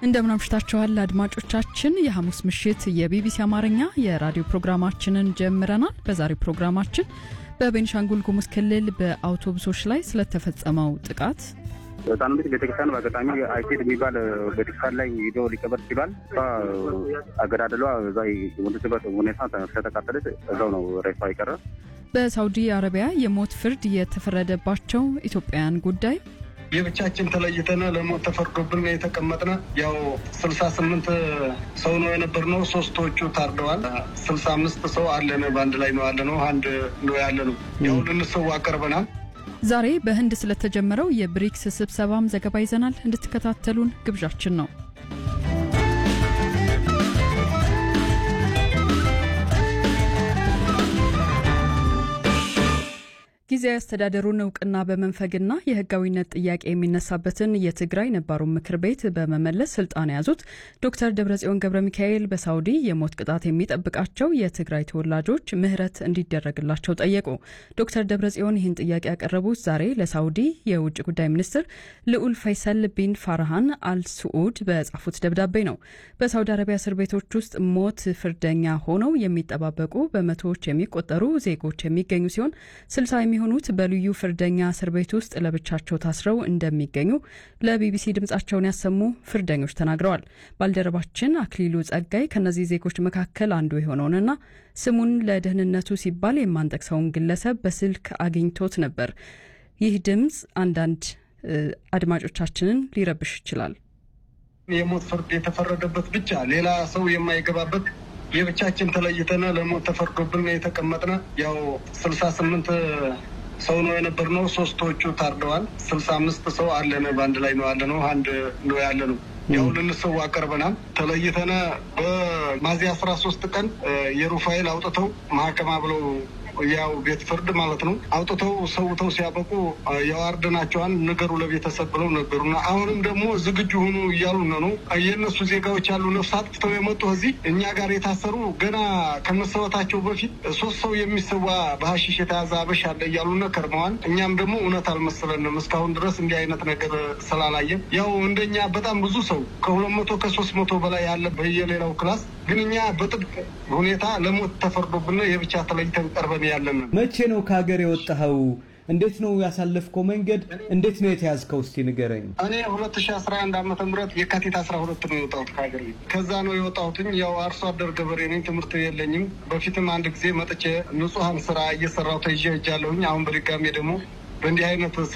እንደምን አምሽታችኋል አድማጮቻችን። የሐሙስ ምሽት የቢቢሲ አማርኛ የራዲዮ ፕሮግራማችንን ጀምረናል። በዛሬው ፕሮግራማችን በቤኒሻንጉል ጉሙዝ ክልል በአውቶቡሶች ላይ ስለተፈጸመው ጥቃት ህፃኑ ልጅ ቤተክርስቲያን በአጋጣሚ አይሴድ የሚባል ቤተክርስቲያን ላይ ሂዶ ሊቀበር ችሏል። እሷ አገዳደሏ እዛ የሞተችበት ሁኔታ ስለተቃጠለች እዛው ነው ሬሷ የቀረ። በሳውዲ አረቢያ የሞት ፍርድ የተፈረደባቸው ኢትዮጵያውያን ጉዳይ የብቻችን ተለይተን ለሞት ተፈርዶብን የተቀመጥነ ያው ስልሳ ስምንት ሰው ነው የነበርነው። ሶስቶቹ ታርደዋል። ስልሳ አምስት ሰው አለን። በአንድ ላይ ነው ያለ ነው። አንድ ነው ያለ ነው። ያው ልንሰዋ ቀርበናል። ዛሬ በህንድ ስለተጀመረው የብሪክስ ስብሰባም ዘገባ ይዘናል። እንድትከታተሉን ግብዣችን ነው። ጊዜያዊ አስተዳደሩን እውቅና በመንፈግና የህጋዊነት ጥያቄ የሚነሳበትን የትግራይ ነባሩን ምክር ቤት በመመለስ ስልጣን የያዙት ዶክተር ደብረጽዮን ገብረ ሚካኤል በሳውዲ የሞት ቅጣት የሚጠብቃቸው የትግራይ ተወላጆች ምህረት እንዲደረግላቸው ጠየቁ። ዶክተር ደብረጽዮን ይህን ጥያቄ ያቀረቡት ዛሬ ለሳውዲ የውጭ ጉዳይ ሚኒስትር ልዑል ፈይሰል ቢን ፋርሃን አልስዑድ በጻፉት ደብዳቤ ነው። በሳውዲ አረቢያ እስር ቤቶች ውስጥ ሞት ፍርደኛ ሆነው የሚጠባበቁ በመቶዎች የሚቆጠሩ ዜጎች የሚገኙ ሲሆን ስልሳ የሚሆኑት በልዩ ፍርደኛ እስር ቤት ውስጥ ለብቻቸው ታስረው እንደሚገኙ ለቢቢሲ ድምጻቸውን ያሰሙ ፍርደኞች ተናግረዋል። ባልደረባችን አክሊሉ ጸጋይ ከእነዚህ ዜጎች መካከል አንዱ የሆነውንና ስሙን ለደህንነቱ ሲባል የማንጠቅሰውን ግለሰብ በስልክ አግኝቶት ነበር። ይህ ድምፅ አንዳንድ አድማጮቻችንን ሊረብሽ ይችላል። የሞት ፍርድ የተፈረደበት ብቻ ሌላ ሰው የማይገባበት የብቻችን ተለይተን ለሞት ተፈርዶብን የተቀመጥነ ያው ስልሳ ስምንት ሰው ነው የነበርነው። ሶስቶቹ ታርደዋል። ስልሳ አምስት ሰው አለን። በአንድ ላይ ነው ያለ ነው። አንድ ነው ያለ ነው። ያው ልንሰዋ ቀርበናል። ተለይተነ በሚያዝያ አስራ ሶስት ቀን የሩፋኤል አውጥተው ማህከማ ብለው ያው ቤት ፍርድ ማለት ነው አውጥተው ሰውተው ሲያበቁ የዋርድናቸዋን ንገሩ ለቤተሰብ ብለው ነገሩና አሁንም ደግሞ ዝግጁ ሁኑ እያሉን ነው። የእነሱ ዜጋዎች ያሉ ነፍስ አጥፍተው የመጡ እዚህ እኛ ጋር የታሰሩ ገና ከመሰወታቸው በፊት ሶስት ሰው የሚሰዋ በሀሺሽ የተያዘ አበሻ አለ እያሉን ከርመዋል። እኛም ደግሞ እውነት አልመሰለንም እስካሁን ድረስ እንዲህ አይነት ነገር ስላላየን ያው እንደኛ በጣም ብዙ ሰው ከሁለት መቶ ከሶስት መቶ በላይ ያለ በየሌላው ክላስ ግን እኛ በጥብቅ ሁኔታ ለሞት ተፈርዶብን የብቻ ተለይተን ቀርበን ያለን። መቼ ነው ከሀገር የወጣኸው? እንዴት ነው ያሳለፍከው መንገድ? እንዴት ነው የተያዝከው? እስቲ ንገረኝ። እኔ ሁለት ሺ አስራ አንድ ዓመተ ምህረት የካቲት አስራ ሁለት ነው የወጣሁት ከሀገር ቤት። ከዛ ነው የወጣሁትኝ። ያው አርሶ አደር ገበሬ ነኝ። ትምህርት የለኝም። በፊትም አንድ ጊዜ መጥቼ ንጹሐን ስራ እየሰራሁ ተይዤ ሄጃለሁኝ። አሁን በድጋሜ ደግሞ በእንዲህ አይነት